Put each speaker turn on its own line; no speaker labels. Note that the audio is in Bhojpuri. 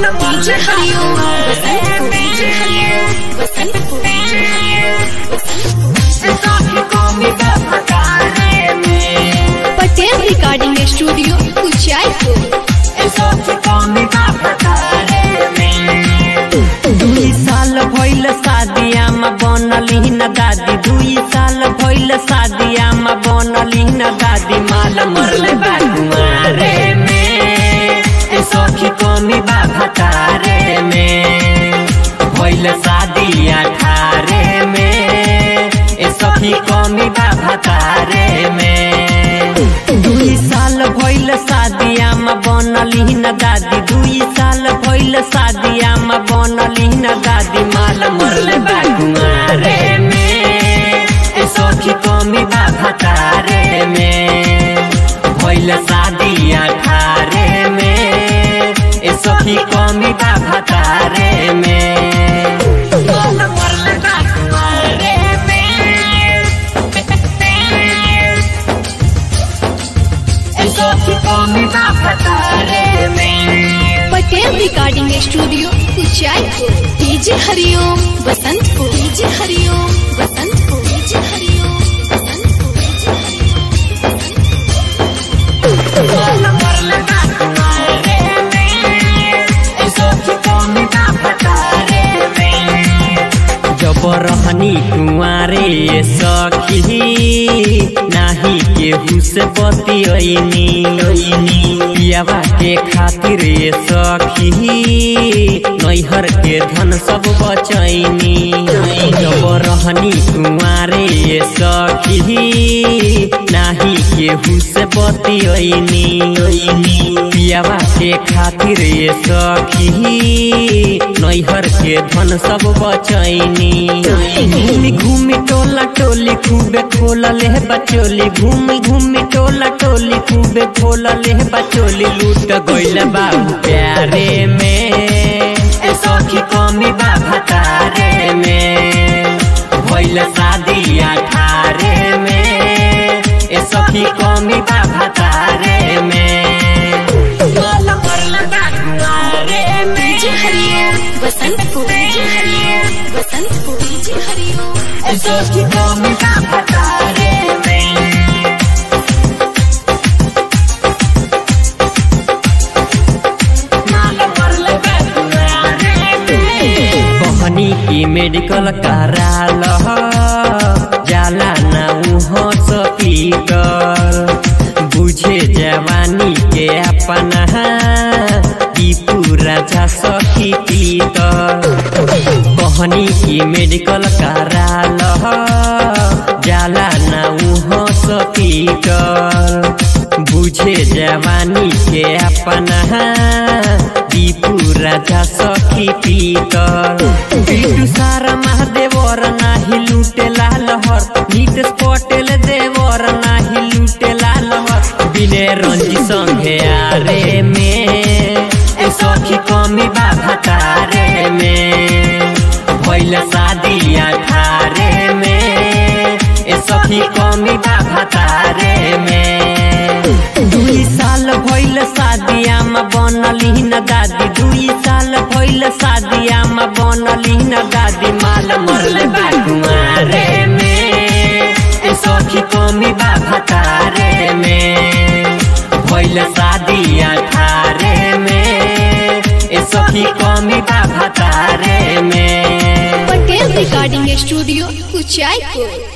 DJ Hariom Basant DJ Hariom Basant Patel recording studio Uchaipur
दुई साल भइल शादिया में बनली न दादी दुई साल भइल शादिया में बनली न दादी माल मरले बा कुमारे में ए सखी कमी बा भतारे में भइल शादी अठारे में ए सखी कमी बा भतारे में दुई साल भइल शादिया में बनली न दादी दुई साल भइल शादिया में बनली न दादी माल मरले बा कुमारे में ए सखी कमी बा भतारे में भइल शादी अठारे में ए सखी कमी बा भतारे में मरले बा कुमारे
Patel recording studio Uchaipur DJ Hariom Basantpur DJ Hariom Basantpur DJ Hariom Basantpur DJ Hariom
जब रहनी कुंवारे सखी नाही केहू से बतियनी पियावा के खातिर सखी नैहर के धन सब बचैनी जब रहनी कुंवारे सखी नाही केहू से बतियनी पियावा के खातिर सखी नैहर के धन सब बचैनी घूमी घूमी टोला टोली खूबे खोला ले बचोली घूमी घूमी टोला टोली खूबे खोला ले बचोली लूट गइल बाबू प्यारे में ए सखी कमी बा भतारे में भइल शादी अठारे में ए सखी कमी बा भतारे में
DJ Hariom Basantpur DJ Hariom Basantpur DJ Hariom
कहनी की मेडिकल कराल जाला ना हॉस्पिटल बुझे जवानी के अपना ई पूरा जा सखी पीतल कहनी की मेडिकल कराल जाला ना हॉस्पिटल बुझे जवानी के अपना ई पूरा जा सखी पीतल बिटू सारा महादेवर नाही लूटे लालहर नीट पटेल देवर नाही लूटे लालहर बिने रंजी संगे आरे में ए सखी कमी बा भतारे में भइल शादी अठारे में ए सखी कमी बा भतारे में दुई साल भइल शादिया में बनली न दादी दुई साल भइल शादिया में बनली न दादी माल मरले बा कुमारे में ए सखी कमी बा भतारे में भइल शादी अठारे में ए सखी कमी बा भतारे में
पटेल रिकॉर्डिंग स्टूडियो उचाईपुर